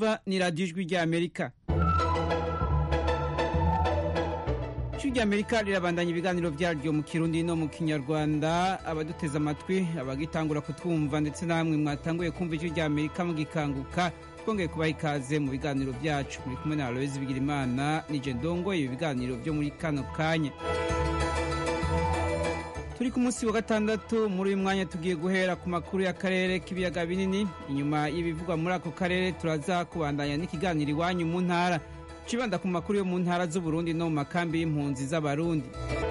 mwumva ni radiyo ijwi ry'amerika ijwi ry'amerika rirabandanya ibiganiro byaryo mu kirundi no mu kinyarwanda abaduteze amatwi abagitangura kutwumva ndetse namwe mwatanguye kumva ijwi ry'amerika mugikanguka twongeye kubaha ikaze mu biganiro byacu muri kumwe na aloyizi bigirimana nije ndongoye ibi biganiro byo muri kano kanya turi ku munsi wa gatandatu muri uyu mwanya tugiye guhera ku makuru y'akarere k'ibiyaga binini inyuma y'ibivugwa muri ako karere turaza kubandanya n'ikiganiro iwanyu mu ntara cibanda ku makuru yo mu ntara z'uburundi no mu makambi y'impunzi z'abarundi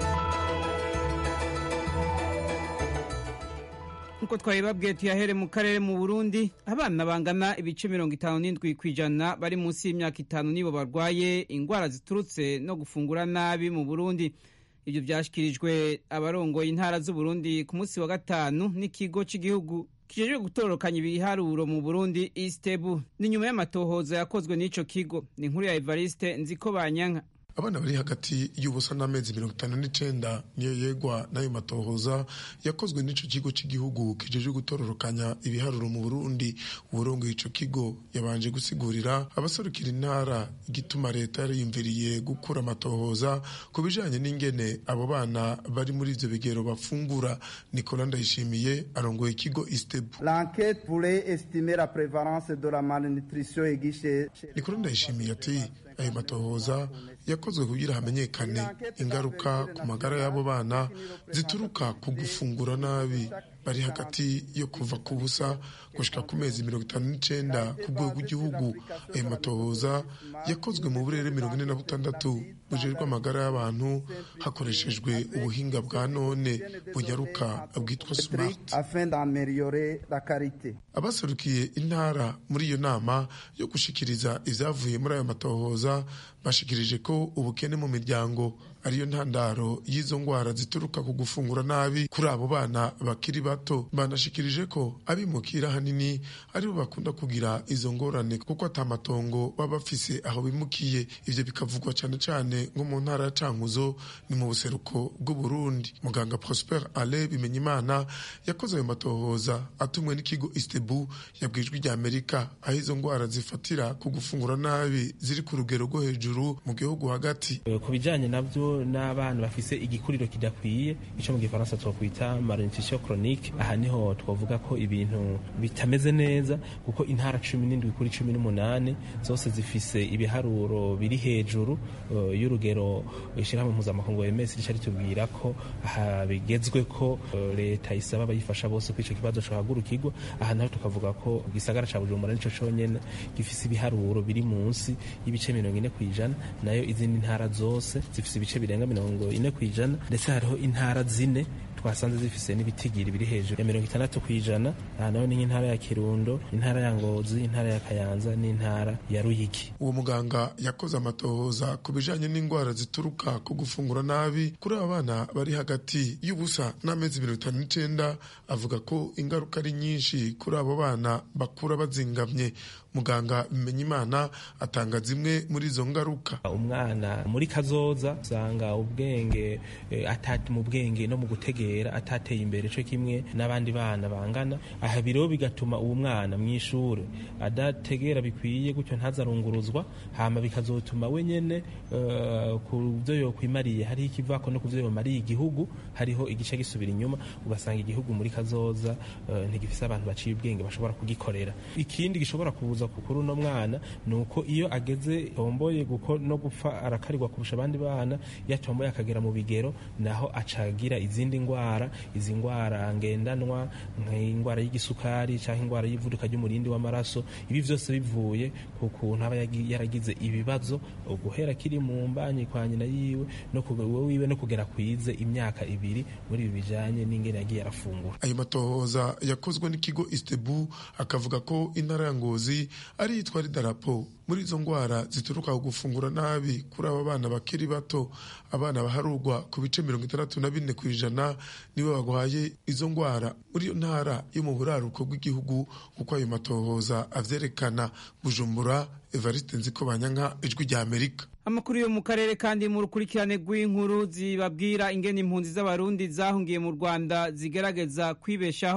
nkuko twabibabwiye tuyahere mu karere mu burundi abana bangana ibice mirongo itanu n'indwi ku ijana bari munsi y'imyaka itanu nibo barwaye indwara ziturutse no gufungura nabi mu burundi ibyo byashyikirijwe abarongoye intara z'uburundi ku munsi wa gatanu n'ikigo cy'igihugu kijejwe gutororokanya ibiharuro mu burundi istebu ni nyuma y'amatohoza yakozwe n'ico kigo ni inkuru ya evariste nziko banyanka abana bari hagati y'ubusa n'amezi mirongo itanu n'icenda niyo yegwa n'ayo matohoza yakozwe n'ico kigo cy'igihugu kijejwe gutororokanya ibiharuro mu burundi uburongoye ico kigo yabanje gusigurira abaserukira intara igituma leta yariyumviriye gukura amatohoza ku bijanye n'ingene abo bana bari muri ivyo bigero bafungura nicola ndayishimiye arongoye ikigo istebu L'enquête pourrait estimer la prévalence de la malnutrition aiguë nicola ndayishimiye ati ayo matohoza yakozwe kugira hamenyekane ingaruka ku magara y'abo bana zituruka ku gufungura nabi bari hagati yo kuva ku busa gushika ku mezi mirongo itanu n'icenda ku rwego rw'igihugu ayo matohoza yakozwe mu burere mirongo ine na butandatu bujejwe amagara y'abantu hakoreshejwe ubuhinga bwa none bunyaruka bwitwa smart afin d'améliorer la qualité. abaserukiye intara muri iyo nama yo gushikiriza ivyavuye muri ayo matohoza bashikirije ko ubukene mu miryango ariyo ntandaro y'izo ngwara zituruka ku gufungura nabi kuri abo bana bakiri bato banashikirije ko abimukira hanini aribo bakunda kugira izo ngorane kuko ata matongo baba bafise aho bimukiye ivyo bikavugwa cane cane nko mu ntara ya cankuzo ni mu buseruko bw'uburundi muganga prosper ale bimenyimana yakoze ayo matohoza atumwe n'ikigo istebu yabwijwe rya amerika aho izo ngwara zifatira ku gufungura nabi ziri ku rugero rwo hejuru mu gihugu hagati ku bijanye navyo n'abana bafise igikuriro kidakwiye ico mu gifaransa twokwita malnutrition chronique aha niho twavuga ko ibintu bitameze neza kuko intara cumi n'indwi kuri cumi n'umunani zose zifise ibiharuro biri hejuru uh, y'urugero ishirahamwe mpuzamakungu OMS rica ritubwira ko aha bigezwe ko uh, leta isaba abayifasha bose ko ico kibazo cohagurukirwa aha naho tukavuga ko igisagara ca Bujumbura nico conyene gifise ibiharuro biri munsi y'ibice mirongo ine kw'ijana nayo izindi ntara zose zifise ibice birenga mirongo ine kw'ijana ndetse hariho intara zine twasanze zifise n'ibitigiri biri hejuru ya mirongo itandatu kw'ijana aha naho ni nk'intara ya kirundo intara ya ngozi intara ya kayanza n'intara ya ruyigi uwo muganga yakoze amatohoza ku bijanye n'indwara zituruka ku gufungura nabi kuri aba bana bari hagati y'ubusa n'amezi mirongo itanu n'icenda avuga ko ingaruka ari nyinshi kuri abo bana bakura bazingamye muganga bimenyimana atanga zimwe muri izo ngaruka umwana muri kazoza usanga ubwenge eh, atati mu bwenge no mu gutegera atateye imbere co kimwe n'abandi bana bangana aha biro bigatuma uwo mwana mw'ishure adategera bikwiye gutyo ntazarunguruzwa hama bikazotuma we nyene uh, ku vyo yokwimariye hariho ikivako no ku vyo yomariye igihugu hariho igice gisubira inyuma ugasanga igihugu muri kazoza uh, ntigifise abantu baciye ubwenge bashobora kugikorera ikindi gishobora kubuza kuri uno mwana ni uko iyo ageze tomboye guko no gupfa arakarirwa kurusha abandi bana iyo atomboye akagera mu bigero naho acagira izindi ngwara izi ngwara ngendanwa nk'indwara y'igisukari cyangwa indwara y'ivuduka ry'umurindi w'amaraso ibi byose bivuye ku kuntu aba yaragize ibibazo guhera kiri mu mbanyi kwa nyina yiwe no wiwe no kugera kwize imyaka ibiri muri ibi bijanye n'ingene yagiye arafungura ayo matohoza yakozwe n'ikigo istebu akavuga ko intara ya ngozi ari yitwa ridarapo muri izo ngwara zituruka ku gufungura nabi kuri aba bana bakiri bato abana baharurwa ku bice mirongo itandatu na bine ku ijana nibo bagwaye izo ngwara muri iyo ntara yo mu buraruko bw'igihugu kuko ayo matohoza avyerekana bujumbura evariste nziko banyanka ijwi rya amerika amakuru yo mu karere kandi mu rukurikirane rw'inkuru zibabwira ingene impunzi z'abarundi zahungiye mu rwanda zigerageza kwibeshaho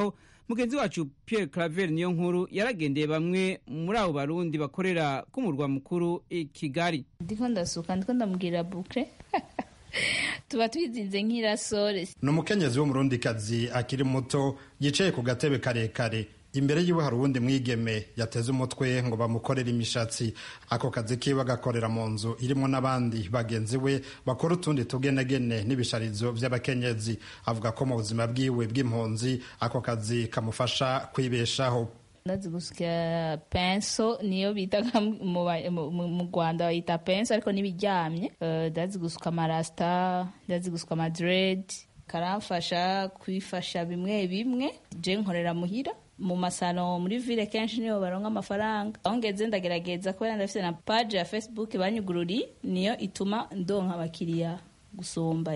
mugenzi wacu Pierre Claver niyo nkuru yaragendeye bamwe muri abo barundi bakorera ku murwa mukuru i Kigali ndiko ndasuka ndiko ndamubwira bukre tuba twizinze nk'irasore ni umukenyezi w'umurundikazi akiri muto yicaye ku gatebe karekare imbere yiwe hari uwundi mwigeme yateze umutwe ngo bamukorere imishatsi ako kazi kiwe agakorera mu nzu irimo n'abandi bagenzi we bakora utundi tugenegene n'ibisharizo by'abakenyezi avuga ko mu buzima bwiwe bw'impunzi ako kazi kamufasha kwibeshaho ndazi gusya penso niyo bita mu rwanda bayita penso ariko n'ibiryamye ndazi gusuka amarasita ndazi gusuka amadredi karamfasha kwifasha bimwe bimwe je nkorera muhira mu masano muri ville kenshi niyo baronka amafaranga aho ngeze ndagerageza kubera ndafite na page ya facebook banyugururi niyo ituma ndonka abakiriya gusumba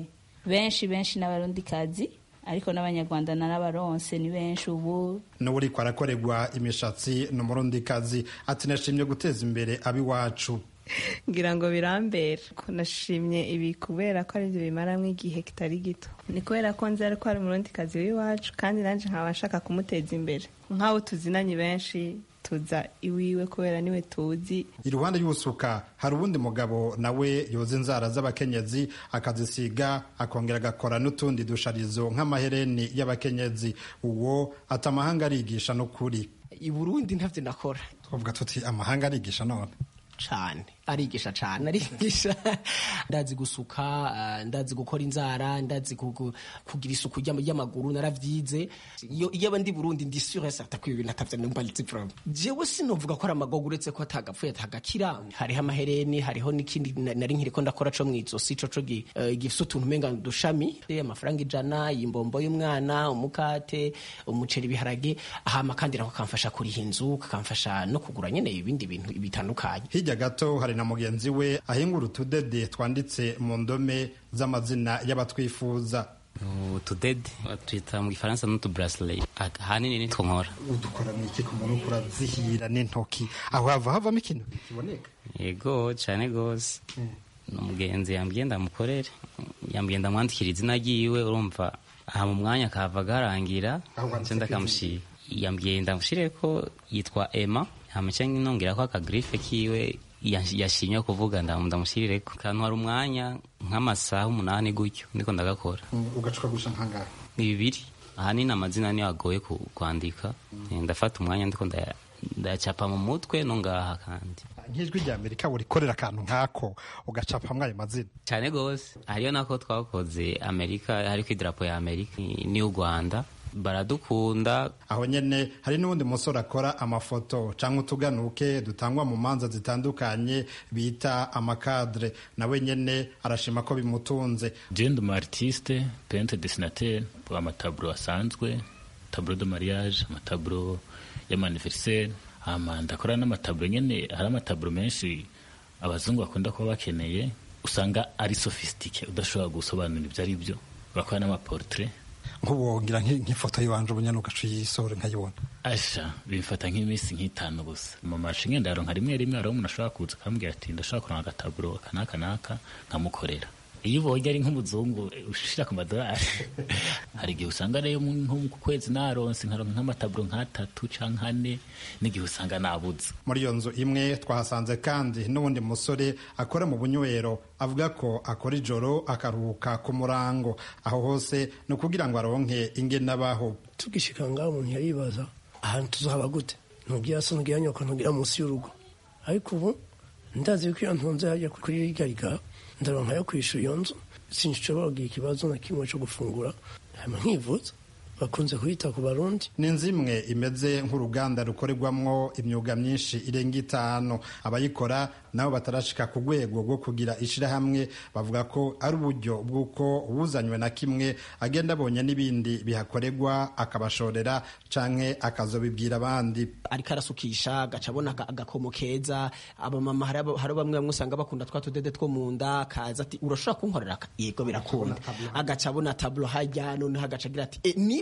benshi benshi n'abarundikazi ariko n'abanyarwanda n'abaronse ni benshi ubu n'uburiko arakorerwa imishatsi ni umurundikazi ati nashimye guteza imbere ab'iwacu ngira ngo birambera ko nashimye ibi kubera ko aribyo bimaramo igihe kitari gito ni kubera ko nzi ariko hari umurundikazi w'iwacu kandi nanjye nkaba nshaka kumuteza imbere nk'abo tuzinanye benshi tuza iwiwe kubera niwe tuzi iruhande y'ubusuka hari uwundi mugabo nawe yoza inzara z'abakenyezi akazisiga akongera agakora n'utundi dusharizo nk'amahereni y'abakenyezi uwo ati amahanga arigisha n'ukuri i burundi ntavyo nakora twavuga tuti amahanga arigisha none cane arigisha cane arigisha ndazi gusuka uh, ndazi gukora inzara ndazi kugira isuku ry'amaguru naravyize iyo iyo ndi Burundi ndi sûr certain ko ibintu atavyo numva litsi problem jewe sinovuga ko ari amagogo uretse ko atagapfuye atagakira hariho amahereni hariho n'ikindi nari nkiriko ndakora co mwizosi co co gifise utuntu umenga dushami amafaranga ijana imbombo y'umwana umukate umuceri ibiharage ahama kandi nako kamfasha kuriha inzu kakamfasha no kugura nyene ibindi bintu bitandukanye hirya gato hari na mugenzi we ahingura utudede twanditse mu ndome z'amazina y'abatwifuza utudede twita mu gifaransa n'utuburasile ahanini nitwo nkora udukora mu iki ku muntu urazihira n'intoki aho hava havamo ikintu kiboneka yego cyane rwose ni umugenzi yambwiye ndamukorere yambwiye ndamwandikira izina ryiwe urumva aha mu mwanya kava garangira cyenda kamushira yambwiye ndamushire ko yitwa Emma hamace nongera ko akagrife kiwe yashimye kuvuga ndamushyirire ko kantu hari umwanya nk'amasaha umunani gutyo ndiko ndagakora ugacuka gusha nkangahe bibiri ahanini amazina niyo agoye kwandika ndafata umwanya ndiko ndayacapa mu mutwe no ngaha kandi nk'ijwi rya amerika burikorera akantu nk'ako ugacapamwo ayo mazina cyane rwose hariyo nako twakoze amerika hariko idarapo ya amerika n'iy'u rwanda baradukunda aho nyene hari n'uwundi musore akora amafoto canke utuganuke dutangwa mu manza zitandukanye bita amakadre nawe nyene arashima ko bimutunze jende umu artiste pente desinateur amataburo asanzwe taburo de mariage amataburo y'amaniveriseri hama ndakora n'amataburo nyene hari amataburo menshi abazungu bakunda kuba bakeneye usanga ari sofistike udashobora gusobanura ibyo ari byo bakora n'amaportrait nk'ubwongira nk'ifoto y'iwanje ubunyana ugaca uyisore nkayibona asha bimfata nk'iminsi nk'itanu gusa mu mashi ngenda yaronka rimwe rimwe hariho umuntu ashobora kuza akambwira ati ndashobora kuronka agataburo aka n'aka n'aka nkamukorera iyo ubonye ari nk'umuzungu ushira ku madolari hari igihe usanga rero nko ku kwezi naronse nkaronka nk'amataburo nk'atatu canke ane n'igihe usanga nabuze muri iyo nzu imwe twahasanze kandi n'uwundi musore akora mu bunywero avuga ko akora ijoro akaruhuka ku murango aho hose ni ukugira ngo aronke ingene abaho tugishika ngaho umuntu yaribaza ahantu tuzaba gute ntugira so ntugira nyoko ntugira munsi y'urugo ariko ubu ndazi ko iyo ntunze hajya kuri rya riga ndaronka yo kwishyura iyo nzu sinshobora kugira ikibazo na kimwe cyo gufungura hanyuma nkivuza bakunze kuyita ku barundi ni inzu imwe imeze nk'uruganda rukorerwamwo imyuga myinshi irenga itanu abayikora nabo batarashika ku rwego rwo kugira ishirahamwe bavuga ko ari uburyo bw'uko uwuzanywe na kimwe agenda abonye n'ibindi bihakorerwa akabashorera canke akazobibwira abandi ariko arasukisha agaca abona agakomo keza abamama hari bamwe bamwe usanga bakunda twa tudede two mu nda kaza ati urashobora kunkorera yego birakunda agaca abona tablo hajya noneho agaca agira ati e, nibi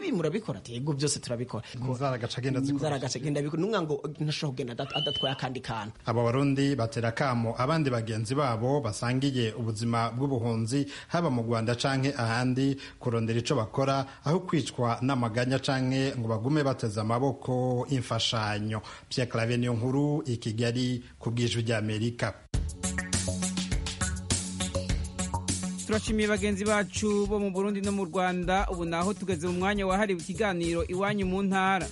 n'ibi murabikora ati yego byose turabikora inzara agaca agenda azikora inzara agaca agenda abikora numwa ngo ntashobora kugenda adat- adatwaye akandi kantu aba barundi batera kamo abandi bagenzi babo basangiye ubuzima bw'ubuhunzi haba mu rwanda canke ahandi kurondera ico bakora aho kwicwa n'amaganya canke ngo bagume bateze amaboko imfashanyo pierre clave niyo nkuru i kigali ku bw'ijwi ry'amerika turashimiye bagenzi bacu bo mu burundi no mu rwanda ubu naho tugeze mu mwanya wahariwe ikiganiro iwanyu mu ntara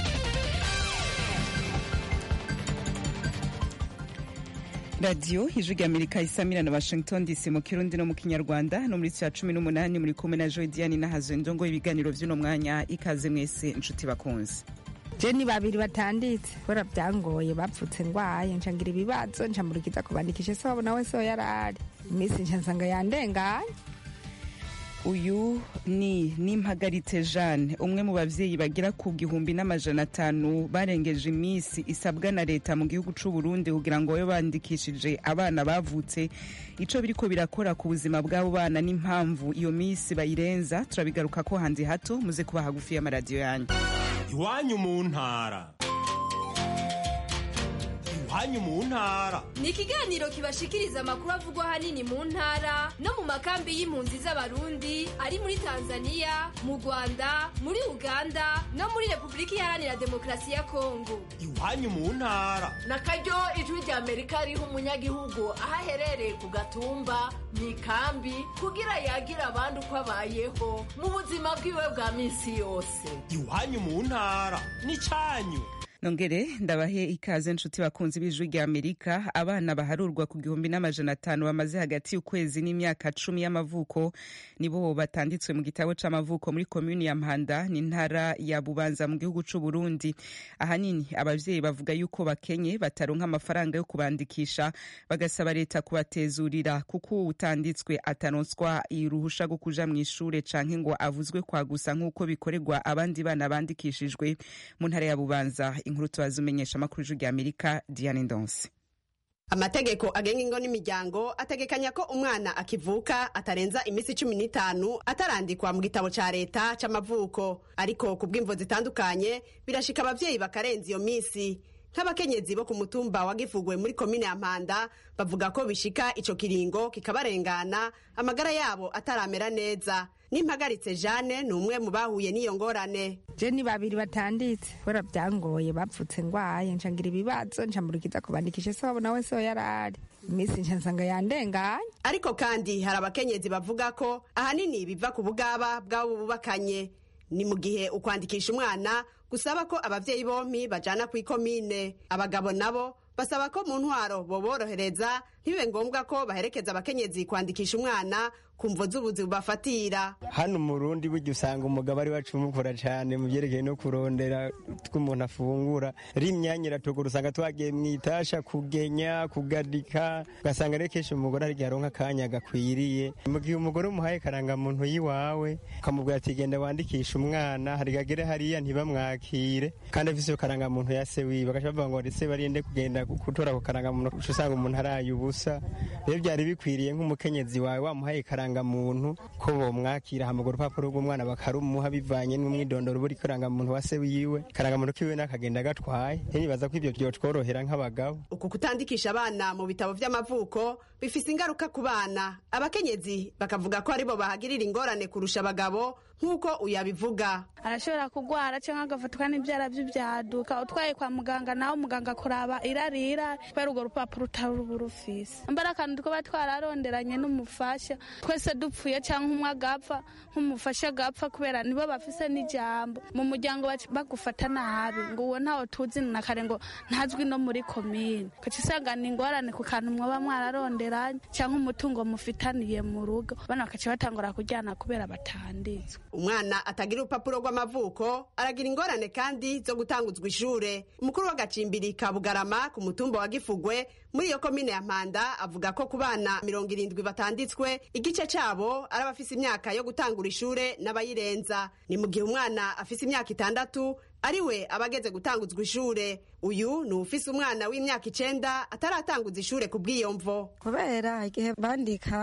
radiyo ijwi rya amerika isamira na washington dc mu kirundi no mu kinyarwanda no muri cya cumi n'umunani muri kumwe na joy diane nahazo indongo ibiganiro by'uno mwanya ikaze mwese inshuti bakunze jeni babiri batanditse kubera byangoye bapfutse ndwaye nshangira ibibazo ncamurikiza kubandikisha se wabo nawe so yarari iminsi nca nsanga yandenganye uyu ni nimpagaritse jeanne umwe mu bavyeyi bagira ku gihumbi n'amajana atanu barengeje iminsi isabwa na leta mu gihugu c'u burundi kugira ngo babe bandikishije abana bavutse ico biriko birakora ku buzima bw'abo bana n'impamvu iyo minsi bayirenza turabigaruka ko hanze hato muze kuba hagufi y'amaradiyo yanyu iwanyu mu ntara iwanyu mu ntara ni ikiganiro kibashikiriza amakuru avugwa ahanini mu ntara no mu makambi y'impunzi z'abarundi ari muri tanzania mu rwanda muri uganda no muri repubulika iharanira demokarasi ya kongo iwanyu mu ntara na karyo ijwi rya amerika riha umunyagihugu aho aherereye ku gatumba mu ikambi kugira yagire abandi uko abayeho mu buzima bwiwe bwa minsi yose iwanyu mu ntara n'icyanyu nongere ndabahe ikaze nshuti bakunzi b'ijwi rya amerika abana baharurwa ku gihumbi n'amajana atanu bamaze hagati y'ukwezi n'imyaka cumi y'amavuko nibo batanditswe mu gitabo c'amavuko muri komuni ya mpanda n'intara ya bubanza mu gihugu c'u burundi ahanini abavyeyi bavuga yuko bakenye bataronka amafaranga yo kubandikisha bagasaba leta kubatezurira kuko utanditswe ataronswa iruhusha rwo kuja mw'ishure canke ngo avuzwe kwa gusa nk'uko bikorerwa abandi bana bandikishijwe mu ntara ya bubanza inkuru tubaza umenyesha amakuru y'ijwi rya amerika diane ndonse amategeko agenga ingo n'imiryango ategekanya ko umwana akivuka atarenza iminsi cumi n'itanu atarandikwa mu gitabo ca leta c'amavuko ariko ku bw'imvo zitandukanye birashika abavyeyi bakarenza iyo minsi nk'abakenyezi bo ku mutumba wa gifugwe muri komine ya mpanda bavuga ko bishika ico kiringo kikabarengana amagara yabo ataramera neza nimpagaritse jane ni umwe mu bahuye n'iyo ngorane jeni babiri batanditse kubera byangoye bapfutse ndwaye nshangira ibibazo ncamurikiza kubandikisha se wabo nawe so yarari iminsi nca nsanga yandenganye ariko kandi hari abakenyezi bavuga ko ahanini biva ku bugaba bw'abo bubakanye ni mu gihe ukwandikisha umwana gusaba ko abavyeyi bompi bajana kw'ikomine abagabo nabo basaba ko mu ntwaro boborohereza ntibibe ngombwa ko baherekeza abakenyezi kwandikisha umwana ku mvo z'ubuzi bubafatira hano mu rundi burya usanga umugabo ari wacu umukora cyane mu byerekeye no kurondera tw'umuntu afungura rimyanya iratugura usanga twagiye mu itasha kugenya kugadika ugasanga rero kenshi umugore ari aronka akanya gakwiriye mu gihe umugore umuhaye karangamuntu y'iwawe ukamubwira ati genda wandikisha umwana hari gagere hariya ntibamwakire kandi afise iyo karangamuntu ya se wiwe bagaca bavuga ngo ndetse barinde kugenda gutora ako karangamuntu uca usanga umuntu araye ubusa rero byari bikwiriye nk'umukenyezi wawe wamuhaye karangamuntu ko bomwakira hamagura urupapuro rw'umwana bakarumuha bivanye n'umwidondoro buri karangamuntu wa se wiwe karangamuntu kiwe n'akagenda gatwaye nibaza ko ibyo byotworohera nk'abagabo uku kutandikisha abana mu bitabo vy'amavuko bifise ingaruka ku bana abakenyezi bakavuga ko aribo bahagirira ingorane kurusha abagabo nk'uko uyabivuga arashobora kugwara cyangwa agafatwa n'ibyara by'ibyaduka utwaye kwa muganga nawe muganga kuraba irarira kubera urwo rupapuro utari uba urufise mbara akantu twaba twararonderanye n'umufasha twese dupfuye cyangwa umwe agapfa nk'umufasha agapfa kubera nibo bafise n'ijambo mu muryango bagufata nabi ngo uwo ntawo tuzi na kare ngo ntazwi no muri komine ukaca usanga ni ingorane ku kantu mwaba mwararonderanye cyangwa umutungo mufitaniye mu rugo bana bakaca batangura kujyana kubera batanditswe umwana atagira urupapuro rw'amavuko aragira ingorane kandi zo gutanguzwa ishure umukuru w'agacimbiri ka bugarama ku mutumba wa gifugwe muri iyo komine ya mpanda avuga ko ku bana mirongo irindwi batanditswe igice cabo ari abafise imyaka yo gutangura ishure n'abayirenza ni mu gihe umwana afise imyaka itandatu ariwe abageze gutanguzwa ishure uyu ni ufise umwana w'imyaka icenda ataratanguza ishure ku bw'iyo mvo kubera igihe bandika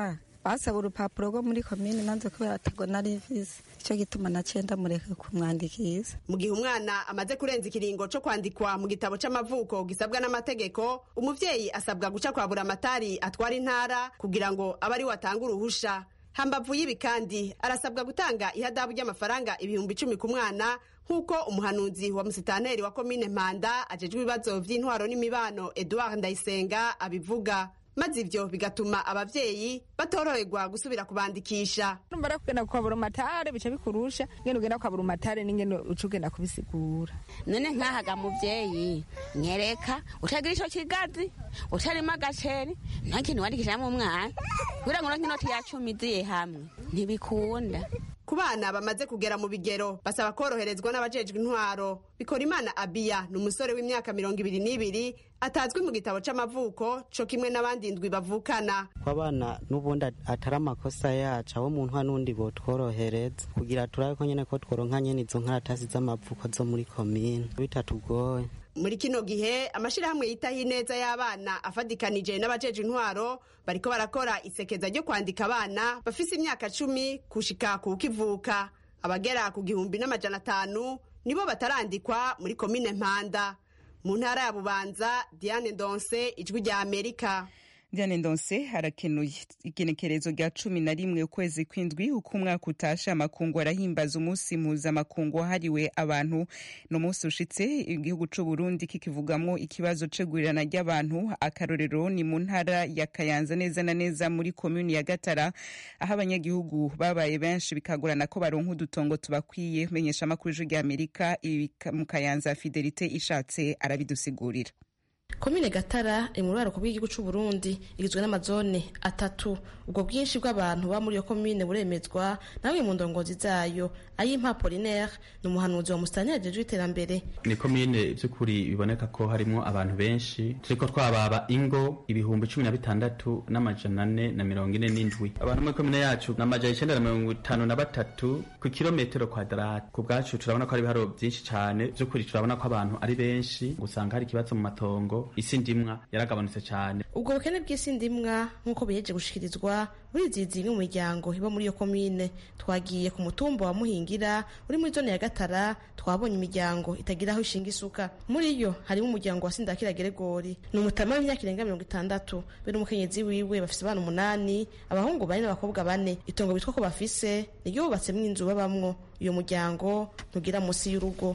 basaba urupapuro rwo muri komine nanze kubera atago nari mfise icyo gituma naciye ndamureka kumwandikisha mu gihe umwana amaze kurenza ikiringo co kwandikwa mu gitabo c'amavuko gisabwa n'amategeko umuvyeyi asabwa guca kwa buramatari atwara intara kugira ngo abe ari we atanga uruhusha hambavu y'ibi kandi arasabwa gutanga ihadabu ry'amafaranga ibihumbi icumi ku mwana nk'uko umuhanuzi wa musitanteri wa komine mpanda ajejwe ibibazo vy'intwaro n'imibano edouard ndayisenga abivuga maze ivyo bigatuma abavyeyi batoroherwa gusubira kubandikisha numva rero kugenda kwa burumatare bica bikurusha ngene ugenda kwa burumatare n'ingene uca ugenda kubisigura none nkahaga muvyeyi nyereka utagira ico kigazi utarimo agaceri nta kintu wandikishamo umwana kugira ngo uronke inoti ya cumi iziye hamwe ntibikunda ku bana bamaze kugera mu bigero basaba koroherezwa n'abajejwe intwaro bikora imana abiya ni umusore w'imyaka mirongo ibiri n'ibiri atazwi mu gitabo c'amavuko co kimwe n'abandi ndwi bavukana ko abana n'ubundi atari amakosa yacu abo mu ntwa n'undi botworohereza kugira turabe ko nyene ko tworonka nyene izo nkaratasi z'amavuko zo muri komine bitatugoye muri kino gihe amashirahamwe yitaho ineza y'abana afadikanije n'abajeje intwaro bariko barakora isekeza ryo kwandika abana bafise imyaka cumi kushika ku kivuka abagera ku gihumbi n'amajana atanu nibo batarandikwa muri komine mpanda mu ntara ya bubanza diane ndonse ijwi rya amerika Diane Ndonse harakenuye igenekerezo rya cumi na rimwe ukwezi kw'indwi uko umwaka utashe amakungu arahimbaza umunsi mpuzamakungu wahariwe abantu ni umunsi ushitse igihugu c'u Burundi kikivugamwo ikibazo c'igurirana ry'abantu akarorero ni mu ntara ya Kayanza neza na neza muri komuni ya Gatara aho abanyagihugu babaye benshi bikagorana ko baronka udutongo tubakwiye menyesha amakuru y'ijwi rya Amerika mu Kayanza Fidelite ishatse arabidusigurira komine gatara iri mu ruraruko rw'igihugu cy'u Burundi igizwe n'amazone atatu ubwo bwinshi bw'abantu ba muri iyo komine buremezwa na bamwe mu ndongozi zayo ay'impapolinaire ni umuhanuzi wa musitani yajejwe iterambere ni komine by'ukuri biboneka ko harimo abantu benshi turiko twababa ingo ibihumbi cumi na bitandatu n'amajana ane na mirongo ine n'indwi abantu muri komine yacu ni amajana icenda na mirongo itanu na batatu ku kilometero kwadarati ku bwacu turabona ko hari ibiharo byinshi cyane by'ukuri turabona ko abantu ari benshi gusanga hari ikibazo mu matongo isi ndimwa yaragabanutse cyane ubwo bukene bw'isi ndimwa nk'uko biheje gushikirizwa muri izi zimwe mu miryango iba muri iyo komine twagiye ku mutumba wa muhingira uri muri zone ya gatara twabonye imiryango itagira aho ishinga isuka muri yo harimo umuryango wa sindakira geregori ni umutama w'imyaka irenga mirongo itandatu be n'umukenyezi wiwe bafise abana umunani abahungu bane n'abakobwa bane itongo bitwa ko bafise niryo bubatsemwo inzu babamwo uyo muryango ntugira munsi y'urugo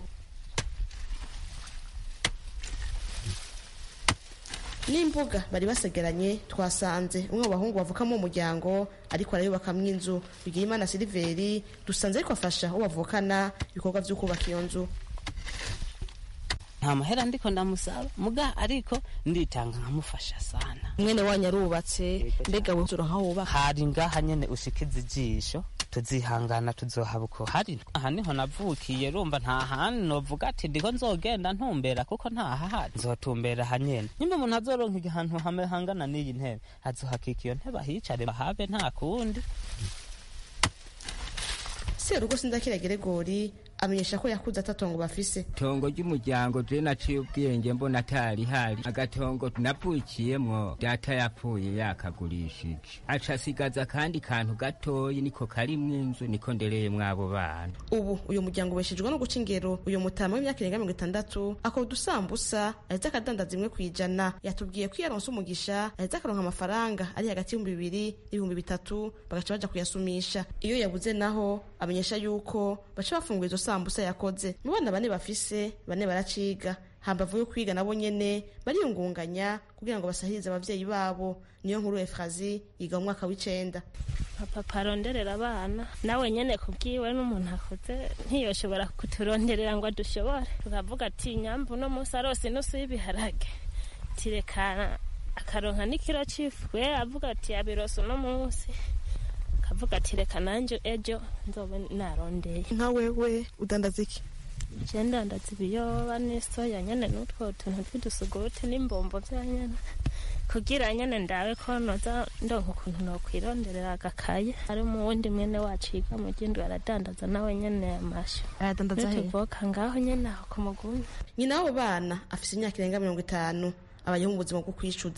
n'imbuga bari basegeranye twasanze umwe mu bahungu bavukamo umuryango ariko arayubakamwo inzu bigira imana siliveri dusanze ariko afasha uwo bavukana ibikorwa vyo kubaka iyo nzu nta mahera ndiko ndamusaba muga ariko nditanga nkamufasha sana mwene wanyu arubatse mbega wuzura nkaho wubaka hari ngaha nyene ushikiza ijisho tuzihangana tuzohaba uko hari aha niho navukiye rumva nta handi novuga ati ndiko nzogenda ntumbera kuko ntahahari nzotumbera aha nyene nyuma umuntu azoronka ahantu hame hangana n'iyi ntebe azohakika iyo ntebe ahicare bahabe nta kundi serugo sindakira geregori amenyesha ko yakuze atatongo bafise tongo ry'umuryango je naciye ubwenge mbona atari hari agatongo navukiyemwo data yapfuye yakagurishije aca asigaza akandi kantu gatoyi niko karimwo inzu niko ndereyemwo abo bana ubu uyu muryango ubeshejwe no guca ingero uyu mutama w'imyaka irenga mirongo itandatu akora udusambusa aheze akadandaza imwe kw'ijana yatubwiye ko iyo aronse umugisha aheze akaronka amafaranga ari hagati y'ibihumbi bibiri n'ibihumbi bitatu bagaca baja kuyasumisha iyo yabuze naho amenyesha yuko baca bafungura izo sambusa yakoze mu bana bane bafise bane baraciga hambavu yo kwiga nabo nyene bariyungunganya kugira ngo basahirize abavyeyi babo niyo nkuru efrazi yiga mu mwaka w'icenda papa aronderera abana nawe nyene kubwiwe n'umuntu akuze ntiyoshobora kuturonderera ngo adushobore tukavuga ati nyambu uno munsi arose inusu y'ibiharage tirekana akaronka n'ikiro c'ifu we avuga ati yabirose uno munsi akavuga ati reka nanje ejo nzobe narondeye nka wewe udandaza iki je ndandaza ibiyoba n'isoya nyene n'utwo tuntu tw'udusuguti n'imbombo vya nyene kugira nyene ndabe ko noza ndonka ukuntu nokwironderera agakaye ari mu wundi mwene wacu yiga mu gindwi aradandaza nawe nyene amashu aradandaza he tuvoka ngaho nyene aho ku mugumi nyina w'abo bana afise imyaka irenga mirongo itanu abayeho mu buzima bwo kwishuza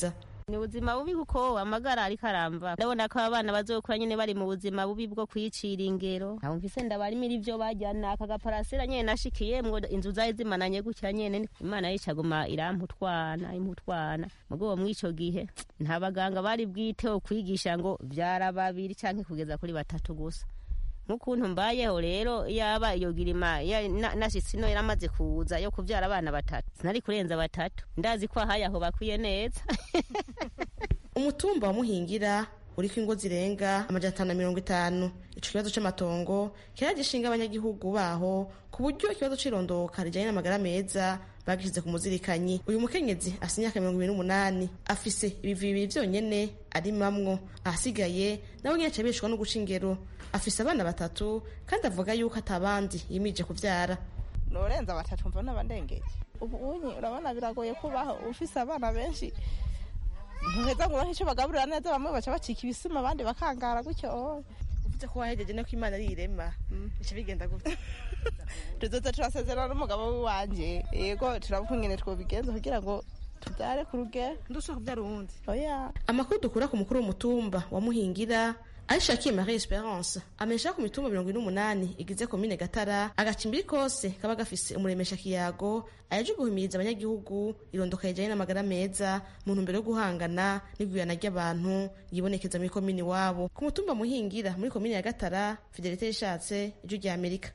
ni ubuzima bubi kuko amagara ariko aramba ndabona ko abana bazokura nyine bari mu buzima bubi bwo kwicira ingero ntabwo mfise ndabarimira ivyo bajyana aka gaparasera nyene nashikiyemwo inzu zari zimananye gutya nyene imana yicaguma iramputwana imputwana mugabo mw'ico gihe nta baganga bari bwiteho kwigisha ngo vyara babiri canke kugeza kuri batatu gusa nk'ukuntu mbayeho rero yaba iyo girima ya- na- nashitse ino yaramaze kuza yo kuvyara abana batatu sinari kurenza batatu ndazi ko ahaye aho bakwiye neza umutumba wa muhingira uriko ingo zirenga amajana atanu na mirongo itanu ico kibazo c'amatongo kera gishinga abanyagihugu baho ku buryo ikibazo c'irondoka rijanye n'amagara meza bagishize ku muzirikanyi uyu mukenyezi afise imyaka mirongo ibiri n'umunani afise ibivi bibiri vyonyene arimamwo ahasigaye nawe nyene acabishwa no guca ingero afise abana batatu kandi avuga yuko atabandi yimije kuvyara norenza batatu mbona abandengeje ubu unyi urabona biragoye kubaho ufise abana benshi ntuheza ngo uronke ico bagaburira neza bamwe baca bacika ibisima abandi bakangara gutyo uvuze ko wahejeje no ko imana ari irema bica bigenda gute tuzoza turasezerana n'umugabo w'iwanje yego turabuka ingene twobigenza kugira ngo tubyare ku rugero ndushaka kubyara uwundi oya amakuru dukura ku mukuru w'umutumba wa muhingira arishakiye marie esperance amenyesha ko ku mitumba mirongo ine n'umunani igize komine gatara agacimbiri kose kaba gafise umuremesha kiyago ayaje guhimiriza abanyagihugu irondoka rijanye n'amagara meza mu ntumbero yo guhangana n'igwirana ry'abantu yibonekeza muri komine iwabo ku mutumba muhingira muri komine ya gatara fidelite yishatse ijwi rya amerika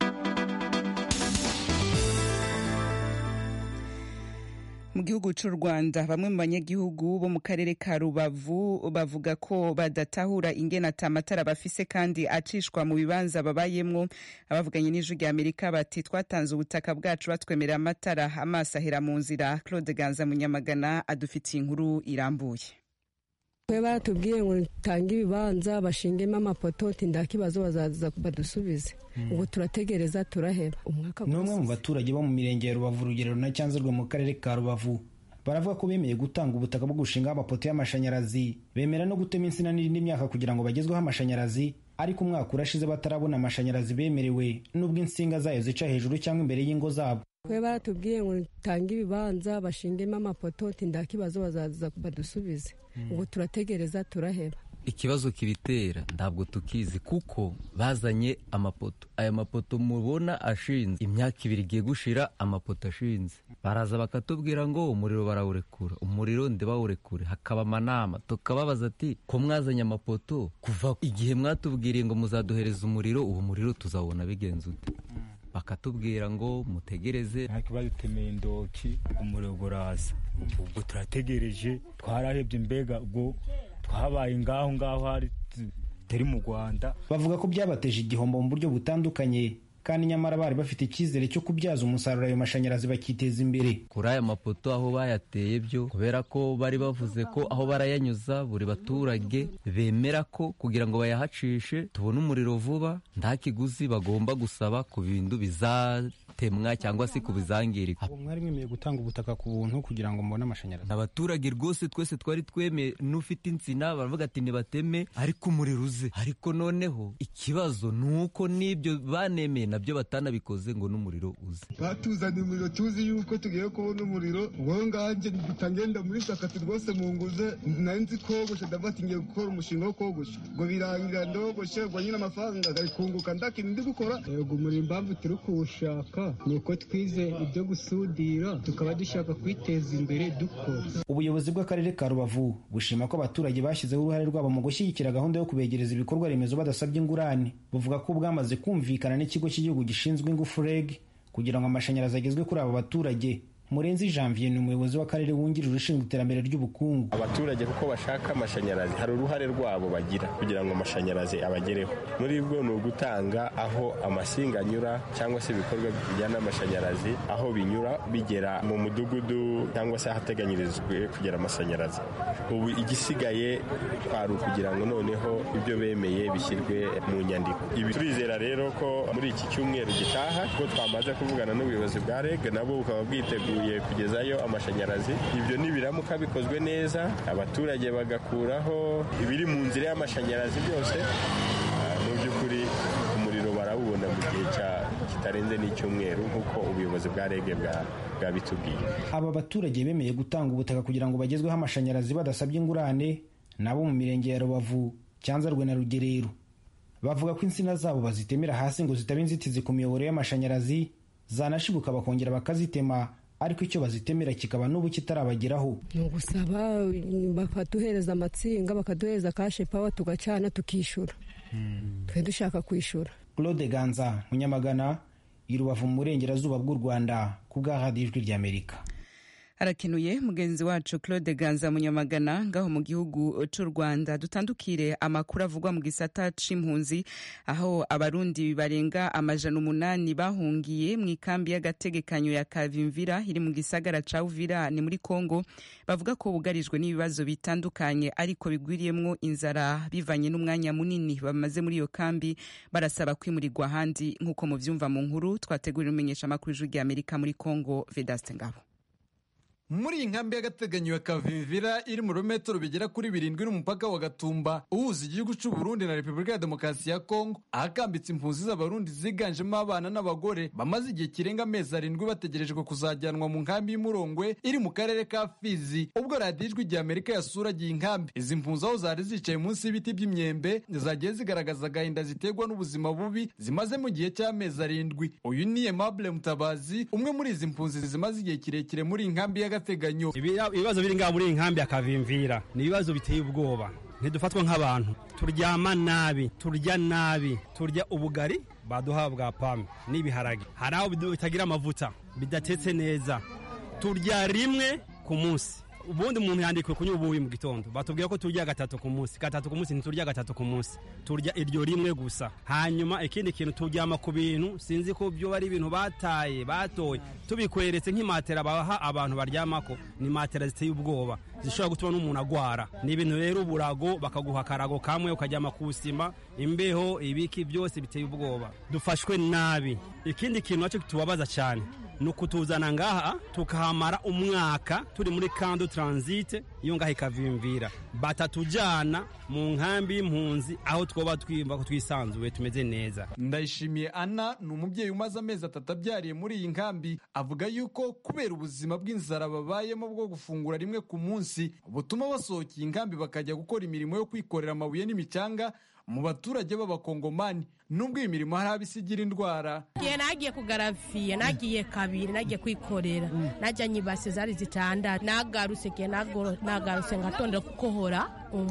mu gihugu cy'u rwanda bamwe mu banyagihugu bo mu karere ka rubavu bavuga ko badatahura ingene ata amatara bafise kandi acishwa mu bibanza babayemwo abavuganye n'ijwi rya amerika bati twatanze ubutaka bwacu batwemerera amatara amaso ahera mu nzira claude ganza munyamagana adufitiye inkuru irambuye twe baratubwiye ngo tange ibibanza bashingemo amapoto nta kibazo bazaza badusubize ubu turategereza turaheba umwaka ni umwe mu baturage bo mu mirenge ya rubavu rugerero na cyanzarwe mu karere ka rubavu baravuga ko bemeye gutanga ubutaka bwo gushingaho amapoto y'amashanyarazi bemera no gutema insina n'indi myaka kugira ngo bagezweho amashanyarazi ariko umwaka urashize batarabona amashanyarazi bemerewe n'ubwo insinga zayo zica hejuru cyangwa imbere y'ingo zabo twe baratubwiye ngo tange ibibanza bashingemo amapoto nta kibazo bazaza badusubize ubu turategereza turaheba ikibazo kibitera ntabwo tukizi kuko bazanye amapoto aya mapoto mubona ashinze imyaka ibiri igiye gushira amapoto ashinze baraza bakatubwira ngo umuriro barawurekura umuriro ndibawurekure hakaba amanama tukababaza ati ko mwazanye amapoto kuva igihe mwatubwiriye ngo muzaduhereza umuriro uwo muriro tuzawubona bigenze ute bakatubwira ngo mutegereze ariko badutemeye indoki umuriro uraza ubwo turategereje twarahebye mbega ubwo twabaye ngaho ngaho hari turi mu rwanda bavuga ko byabateje igihombo mu buryo butandukanye kandi nyamara bari bafite icyizere cyo kubyaza umusaruro ayo mashanyarazi bakiteza imbere kuri aya mapoto aho bayateye byo kubera ko bari bavuze ko aho barayanyuza buri baturage bemera ko kugira ngo bayahacishe tubone umuriro vuba nta kiguzi bagomba gusaba ku bintu bizatemwa cyangwa se ku bizangirika mwari mwemeye gutanga ubutaka ku buntu kugira ngo mubone amashanyarazi abaturage rwose twese twari twemeye n'ufite insina baravuga ati nibateme ariko umuriro uze ariko noneho ikibazo ni uko n'ibyo banemeye nabyo batanabikoze ngo n'umuriro uze batuzaniye umuriro tuzi yuko tugiye kubona umuriro wowe nganjye ngenda muri sakati rwose mu nguze nari nzi kogosha ndavuga ati ngiye gukora umushinga wo kogosha ngo birangira ndogoshe ngo nyine amafaranga agakunguka ndakintu ndi gukora yego umuriro impamvu turi kuwushaka ni uko twize ibyo gusudira tukaba dushaka kwiteza imbere dukora ubuyobozi bw'akarere ka rubavu bushima ko abaturage bashyizeho uruhare rwabo mu gushyigikira gahunda yo kubegereza ibikorwa remezo badasabye ingurane buvuga ko bwamaze kumvikana n'ikigo cy'igihugu gishinzwe ingufu reg kugira ngo amashanyarazi agezwe kuri abo baturage murenzi janvier ni umuyobozi w'akarere wungirije ushinzwe iterambere ry'ubukungu abaturage kuko bashaka amashanyarazi hari uruhare rwabo bagira kugira ngo amashanyarazi abagereho muri bwo ni ugutanga aho amasinga anyura cyangwa se ibikorwa bijyana n'amashanyarazi aho binyura bigera mu mudugudu cyangwa se ahateganyirijwe kugera amashanyarazi ubu igisigaye kwari ukugira ngo noneho ibyo bemeye bishyirwe mu nyandiko ibi turizera rero ko muri iki cyumweru gitaha kuko twamaze kuvugana n'ubuyobozi bwa reg nabo bukaba bwiteguye kugezayo amashanyarazi ibyo nibiramuka bikozwe neza abaturage bagakuraho ibiri mu nzira y'amashanyarazi byose mu by'ukuri umuriro barawubona mu gihe kitarenze n'icyumweru nk'uko ubuyobozi bwa rege bwabitubwiye aba baturage bemeye gutanga ubutaka kugira ngo bagezweho amashanyarazi badasabye ingurane nabo mu mirenge ya rubavu cyanzarwe na rugerero bavuga ko insina zabo bazitemera hasi ngo zitaba inzitizi ku miyoboro y'amashanyarazi zanashibuka bakongera bakazitema ariko icyo bazitemera kikaba n'ubu kitarabageraho ni ugusaba bakaduhereza amatsinga bakaduhereza kashe pawa tugacana tukishyura twe dushaka kwishyura claude ganza munyamagana i rubavu mu burengerazuba bw'u rwanda ku bwa radiyo ijwi ry'amerika harakenuye mugenzi wacu claude ganza munyamagana ngaho mu gihugu cy'u rwanda dutandukire amakuru avugwa mu gisata c'impunzi aho abarundi barenga amajana umunani bahungiye mu ikambi y'agategekanyo ya kavimvira iri mu gisagara ca uvira ni muri congo bavuga ko bugarijwe n'ibibazo bitandukanye ariko bigwiriyemwo inzara bivanye n'umwanya munini bamaze muri iyo kambi barasaba kwimurirwa ahandi nk'uko muvyumva mu nkuru twategurira umenyesha amakuru y'ijwi ry'amerika muri congo vedaste ngabo muri iyi nkambi y'agateganyo ya kavimvira iri mu birometero bigera kuri birindwi n'umupaka wa gatumba uhuza igihugu cy'u Burundi na repubulika ya demokarasi ya kongo ahakambitse impunzi z'abarundi ziganjemo abana n'abagore bamaze igihe kirenga amezi arindwi bategerejwe kuzajyanwa mu nkambi y'umurongwe iri mu karere ka fizi ubwo radiyo ijwi rya amerika yasuragiye inkambi izi mpunzi aho zari zicaye munsi y'ibiti by'imyembe zagiye zigaragaza agahinda ziterwa n'ubuzima bubi zimaze mu gihe cy'amezi arindwi uyu ni aimable mutabazi umwe muri izi mpunzi zimaze igihe kirekire muri iyi nkambi y'agateganyo ibibazo biri ngaha muri iyi nkambi ya kavimvira ni ibibazo biteye ubwoba ntidufatwa nk'abantu turyama nabi turya nabi turya ubugari baduha bwa pame n'ibiharage hari aho bitagira amavuta bidatetse neza turya rimwe ku munsi ubundi umuntu yandikiwe kunywa ubuyi mu gitondo batubwira ko turya gatatu ku munsi gatatu ku munsi ntiturya gatatu ku munsi turya iryo rimwe gusa hanyuma ikindi kintu turyama ku bintu sinzi ko byo ari ibintu bataye batoye tubikweretse nk'imatera baha abantu baryamako ni matera ziteye ubwoba zishobora gutuma n'umuntu agwara ni ibintu rero uburago bakaguha akarago kamwe ukaryama ku sima imbeho ibiki byose biteye ubwoba dufashwe nabi ikindi kintu nacyo tubabaza cyane ni ukutuzana ngaha tukahamara umwaka turi muri kando taransite iyo ngaha ikavimvira batatujyana mu nkambi y'impunzi aho twaba twiyumva ko twisanzuye tumeze neza ndayishimiye ana ni umubyeyi umaze amezi atatu abyariye muri iyi nkambi avuga yuko kubera ubuzima bw'inzara babayemo bwo gufungura rimwe ku munsi butuma basohokeye inkambi bakajya gukora imirimo yo kwikorera amabuye n'imicanga mu baturage b'abakongomani nubwo iyi mirimo hari abisigira indwara igihe nagiye kugaraviye nagiye kabiri nagiye kwikorera najyanye ibase zari zitandatu nagarutse igihe nagarutse ngatondera gukohora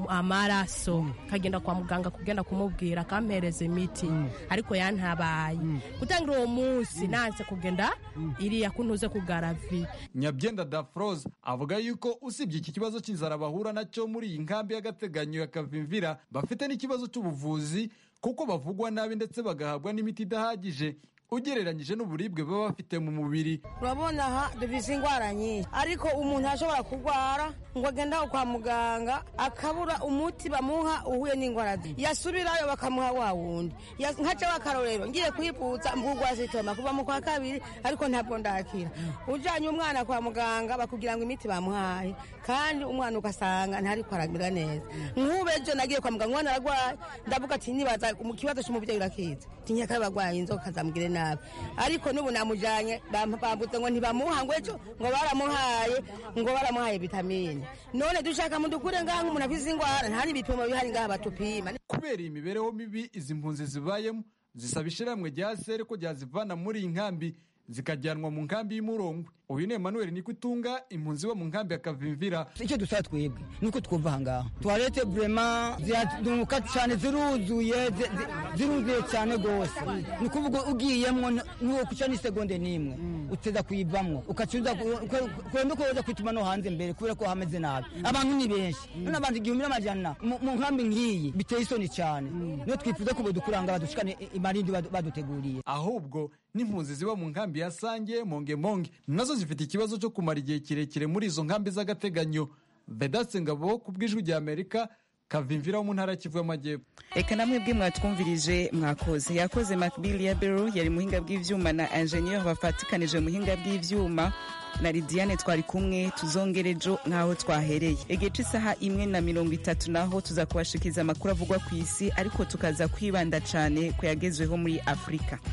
amaraso kagenda kwa muganga kugenda kumubwira akampereza imiti ariko yantabaye gutangira uwo munsi nanse kugenda iriya kuntuze kugaraviye nyabyenda dafroze avuga yuko usibye iki kibazo cy'inzara bahura nacyo muri iyi nkambi y'agateganyo ya kavimvira bafite n'ikibazo cy'ubuvuzi kuko bavugwa nabi ndetse bagahabwa n'imiti idahagije ugereranyije n'uburibwe baba bafite mu mubiri urabona aha dufite indwara nyinshi ariko umuntu ashobora kurwara ngo agende aho kwa muganga akabura umuti bamuha uhuye n'indwara ze yasubirayo bakamuha wa wundi nkaca w'akarorero ngiye kwivutsa mbugwa zitoma kuva mu kwa kabiri ariko ntabwo ndakira ujyanye umwana kwa muganga bakubwira ngo imiti bamuhaye kandi umwana ugasanga ntariko aramera neza nk'ubu ejo nagiye kwa muganga umwana ararwaye ndavuga ati nibaza mu kibazo cy'umubyeyi urakizi tinyaka barwaye inzoka zamugire nabi ariko n'ubu namujyanye bambuze ngo ntibamuha ngo ejo ngo baramuhaye ngo baramuhaye vitamine none dushaka mudukure ngaha nk'umuntu afize indwara nta n'ibipimo bihari ngaha batupima kubera iyi mibereho mibi izi mpunzi zibayemo zisaba ishyirahamwe rya sere ko ryazivana muri iyi nkambi zikajyanwa mu nkambi y'umurongwe uyu ni Emmanuel Nikutunga impunzi bo mu nkambi ya Kavimvira icyo dusaba twebwe nuko twumva ahangaha tuwarete burema ziraduka cyane ziruzuye ziruzuye cyane rwose ni ukuvuga ugiyemwo n'uwo kuca n'isegonde n'imwe uteza kuyivamwo ukacuza kwenda uko woza kwituma no hanze mbere kubera ko hameze nabi abantu ni benshi none abantu igihumbi n'amajana mu nkambi nk'iyi biteye isoni cyane niyo twifuza ko bodukuranga badushikane imarindi baduteguriye ahubwo n'impunzi ziba mu nkambi ya Sange Monge Monge nazo zifite ikibazo cyo kumara igihe kirekire muri izo nkambi z'agateganyo vedatse ngabo ku bw'ijwi rya amerika kavimvira wo mu ntara kivu y'amajyepfo reka namwe bwe mwatwumvirije mwakoze yakoze makbili ya bero yari muhinga bw'ivyuma na ingenieur bafatikanije muhinga bw'ivyuma na lidiane twari kumwe tuzongere ejo nk'aho twahereye igice isaha imwe na mirongo itatu naho tuza kubashikiza amakuru avugwa ku isi ariko tukaza kwibanda cyane ku yagezweho muri afurika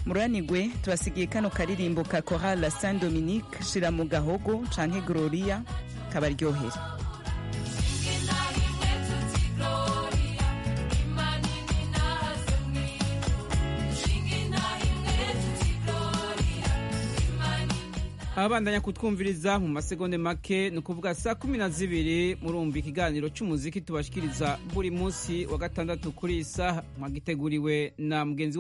muranigwe tubasigiye kano karirimbo ka korala saint dominique shira mu gahogo canke gloria kabaryohere abandanya kutwumviriza mu masegonde make ni ukuvuga saa kumi na zibiri murumva ikiganiro cy'umuziki tubashikiriza buri munsi wa gatandatu kuri iyi saha mwagiteguriwe na mugenzi